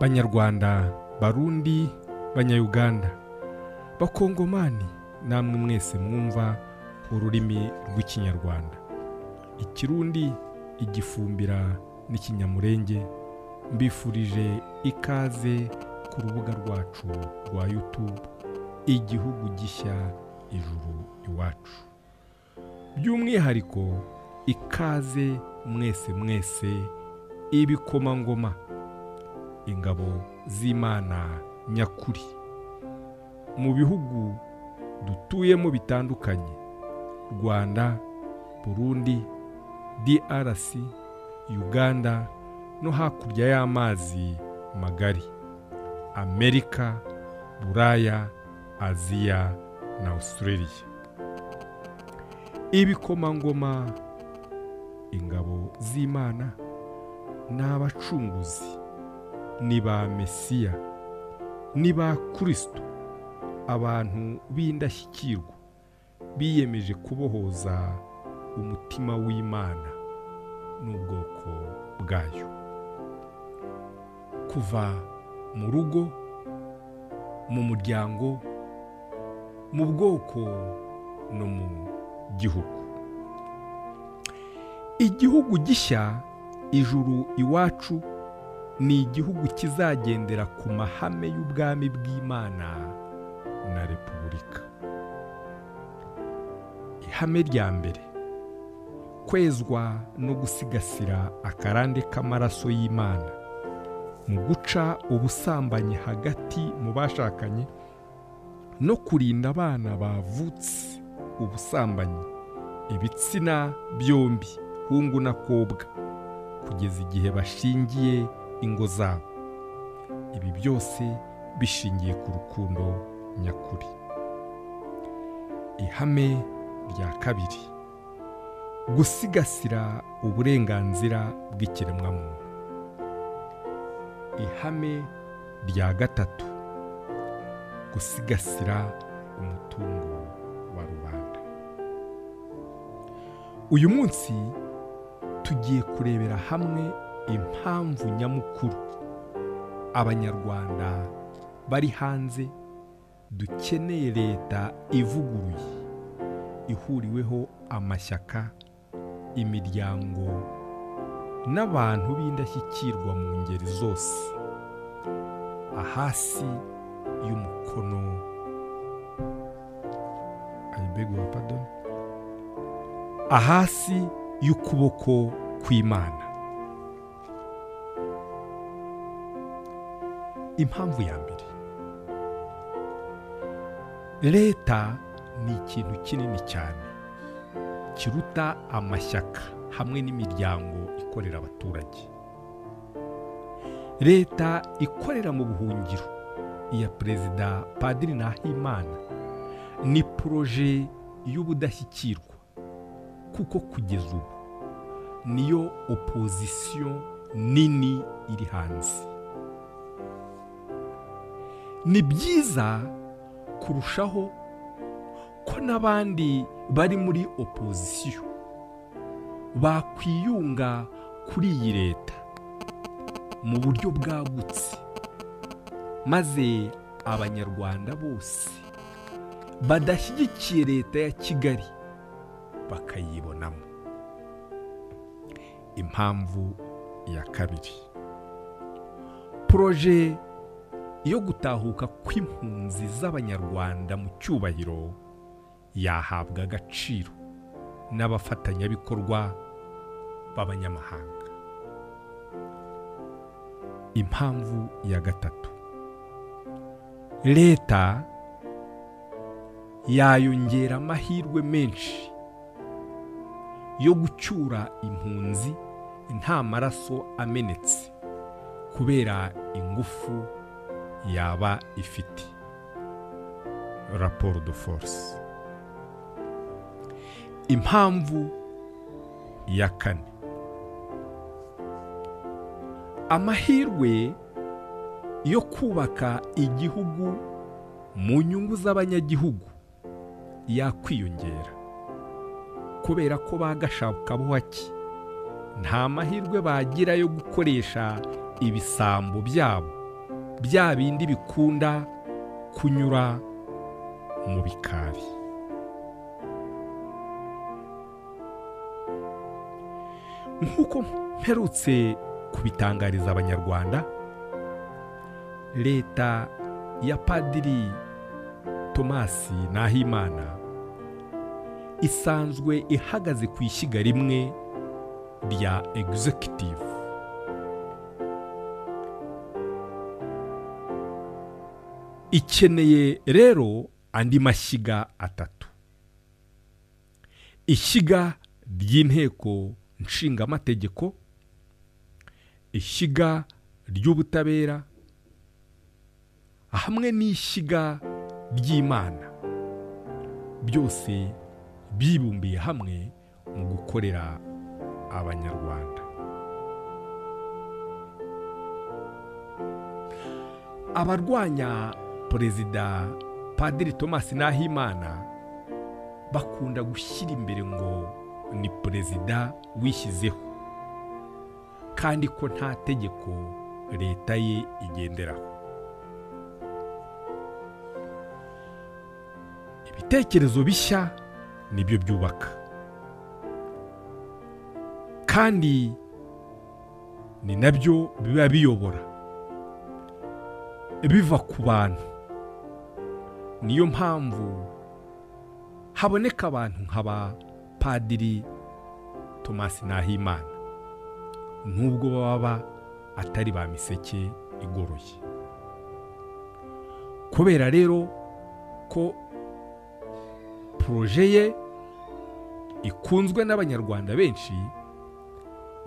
banyarwanda barundi banyayuganda bakongomani namwe mwese mwumva ururimi rw'ikinyarwanda ikirundi igifumbira n'ikinyamurenge mbifurije ikaze ku rubuga rwacu rwa yutube igihugu gishya ijuru iwacu by'umwihariko ikaze mwese mwese ibikomangoma ingabo z'imana nyakuri mu bihugu dutuyemo bitandukanye rwanda burundi drc uganda no hakurya y'amazi magari amerika buraya aziya na australia ibikomangoma ingabo z'imana ni abacunguzi ni ba mesiya ni ba kirisito abantu b'indashyikirwa biyemeje kubohoza umutima w'imana n'ubwoko bwayo kuva mu rugo mu muryango mu bwoko no mu gihugu igihugu gishya ijuru iwacu ni igihugu kizagendera ku mahame y'ubwami bw'imana na repubulika ihame rya mbere kwezwa no gusigasira akarande k'amaraso y'imana mu guca ubusambanyi hagati mu bashakanye no kurinda abana bavutse ubusambanyi ibitsina byombi hungu n'akobwa kugeza igihe bashingiye ingo zabo ibi byose bishingiye ku rukundo nyakuri ihame rya kabiri gusigasira uburenganzira bw'ikiremwamuntu ihame rya gatatu gusigasira umutungo wa rubanda uyu munsi tugiye kurebera hamwe impamvu nyamukuru abanyarwanda bari hanze dukeneye leta ivuguruye ihuriweho amashyaka imiryango n'abantu b'indashyikirwa mu ngeri zose ahasi y'umukono ahasi y'ukuboko kw'imana impamvu ya mbere leta ni ikintu kinini cyane kiruta amashyaka hamwe n'imiryango ikorera abaturage leta ikorera mu buhungiro iya perezida padiri nahimana ni poroje y'ubudashyikirwa kuko kugeza ubu niyo opozisiyo nini iri hanze ni byiza kurushaho ko n'abandi bari muri opozisiyo bakwiyunga kuri iyi leta mu buryo bwagutse maze abanyarwanda bose badashyigikiye leta ya kigali bakayibonamo impamvu ya kabiri poroje yo gutahuka kw'impunzi z'abanyarwanda mu cyubahiro yahabwa agaciro n'abafatanyabikorwa b'abanyamahanga impamvu ya gatatu leta yayongera amahirwe menshi yo gucyura impunzi nta maraso amenetse kubera ingufu yaba ifite raporo do force impamvu ya kane amahirwe yo kubaka igihugu mu nyungu z'abanyagihugu yakwiyongera kubera ko bagashakabuhake nta mahirwe bagira yo gukoresha ibisambo byabo bya bindi bikunda kunyura mu bikari nk'uko mperutse kubitangariza abanyarwanda leta ya padiri tomasi nahimana isanzwe ihagaze ku ishyiga rimwe rya executive ikeneye rero andi mashyiga atatu ishyiga ry'inteko nshingamategeko ishyiga ry'ubutabera hamwe n'ishyiga ry'imana byose bibumbiye hamwe mu gukorera abanyarwanda abarwanya perezida padiri tomasi nahimana bakunda gushyira imbere ngo ni perezida wishyizeho kandi ko nta tegeko leta ye igenderaho ibitekerezo bishya nibyo byubaka kandi ni nabyo biba biyobora biva ku bantu niyo mpamvu haboneka abantu nk'aba padiri tomasi nahimana nubwo baba atari ba miseke igoroye kubera rero ko poroje ye ikunzwe n'abanyarwanda benshi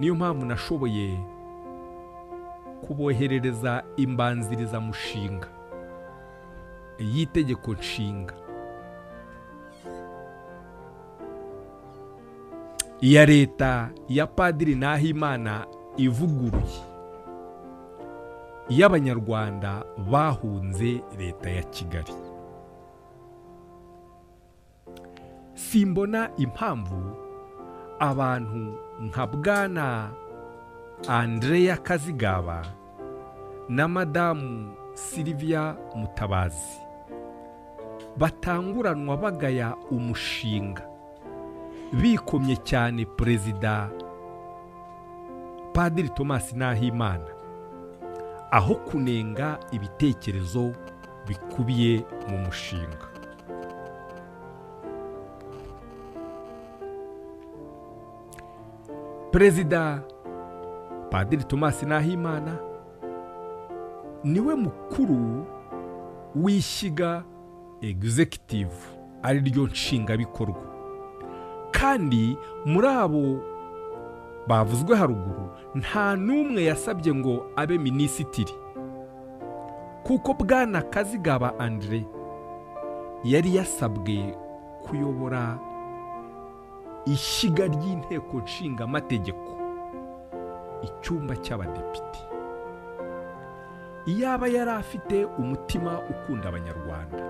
niyo mpamvu nashoboye kuboherereza imbanzirizamushinga y'itegeko nshinga iya leta ya padiri nahimana ivuguruye iy'abanyarwanda bahunze leta ya kigali simbona impamvu abantu nka bwana andreya kazigaba na madamu siliviya mutabazi batanguranwa bagaya umushinga bikomye cyane perezida padiri tomasi nahimana aho kunenga ibitekerezo bikubiye mu mushinga perezida padiri tomasi nahimana niwe mukuru w'ishyiga executive ari ryo nshingabikorwa kandi muri abo bavuzwe haruguru nta n'umwe yasabye ngo abe minisitiri kuko bwana kazigaba andire yari yasabwe kuyobora ishyiga ry'inteko nshingamategeko icyumba cy'abadepite iyaba yari afite umutima ukunda abanyarwanda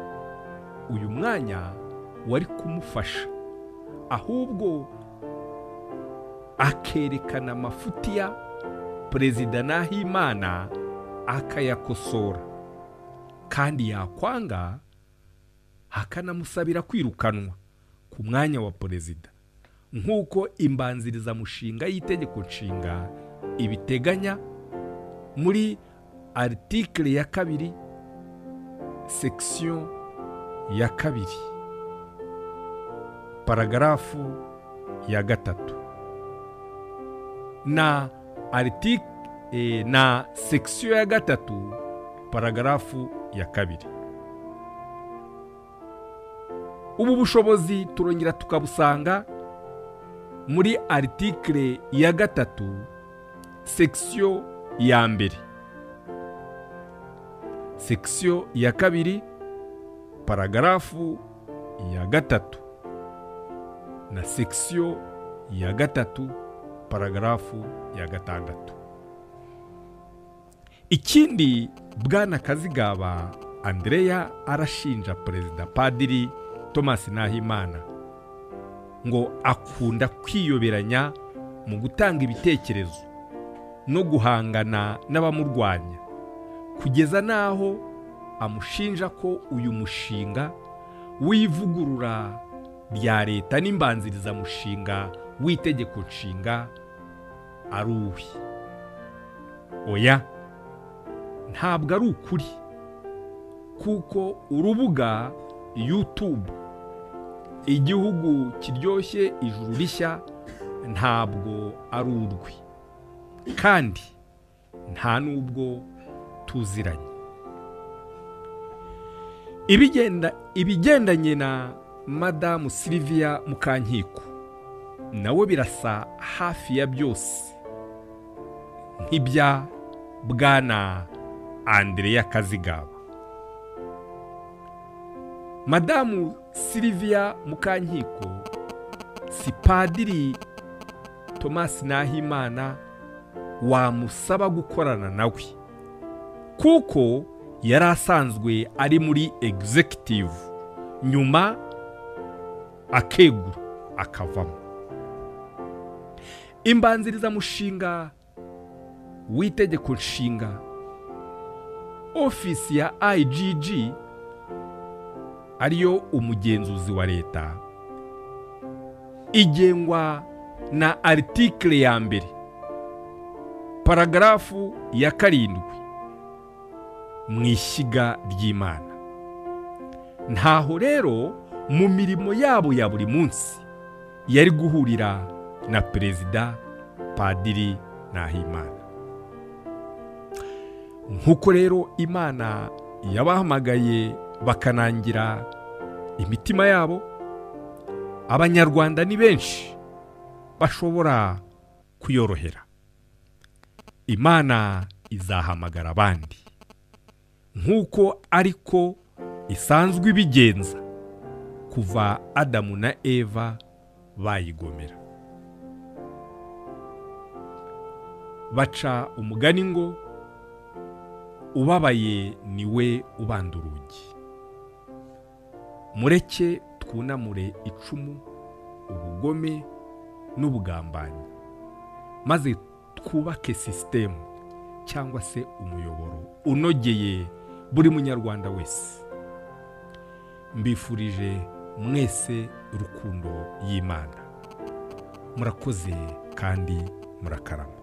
uyu mwanya wari kumufasha ahubwo akerekana amafuti ya perezida nahimana akayakosora kandi yakwanga hakanamusabira kwirukanwa ku mwanya wa perezida nk'uko imbanzirizamushinga y'itegeko nshinga ibiteganya muri aritikire ya kabiri sekisiyo ya kabiri paragarafu ya gatatu na aritike na sekisiyo ya gatatu paragarafu ya kabiri ubu bushobozi turongera tukabusanga muri aritikire ya gatatu sekisiyo ya mbere sekisiyo ya kabiri paragarafu ya gatatu na sekisiyo ya gatatu paragarafu ya gatandatu ikindi bwana kazigaba andreya arashinja perezida padiri tomasi nahimana ngo akunda kwiyoberanya mu gutanga ibitekerezo no guhangana n'abamurwanya kugeza n'aho amushinja ko uyu mushinga w'ivugurura rya leta n'imbanzirizamushinga w'itegeko nshinga ari uwe oya ntabwo ari ukuri kuko urubuga yutube igihugu kiryoshye ijuru rishya ntabwo ari urwe kandi nta n'ubwo tuziranye ibigenda ibigendanye na madamu siliviya mukankiko nawe birasa hafi ya byose nk'ibya bwana andereya kazigaba madamu siliviya mukankiko si padiri tomasi nahimana wamusaba gukorana nawe kuko yari asanzwe ari muri egizekitivu nyuma akegura akavamo imbanzirizamushinga w'itegeko nshinga ofisi ya ayigigi ariyo umugenzuzi wa leta igengwa na aritikire ya mbere paragarafu ya karindwi mu ishyiga ry'imana ntaho rero mu mirimo yabo ya buri munsi yari guhurira na perezida padiri nahimana nk'uko rero imana yabahamagaye bakanangira imitima yabo abanyarwanda ni benshi bashobora kuyorohera imana izahamagara abandi nk'uko ariko isanzwe ibigenza kuva adamu na eva bayigomera baca umugani ngo ubabaye niwe ubanda urugi mureke twunamure icumu ubugome n'ubugambanyi maze twubake sisitemu cyangwa se umuyoboro unogeye buri munyarwanda wese mbifurije mwese urukundo y'imana murakoze kandi murakarama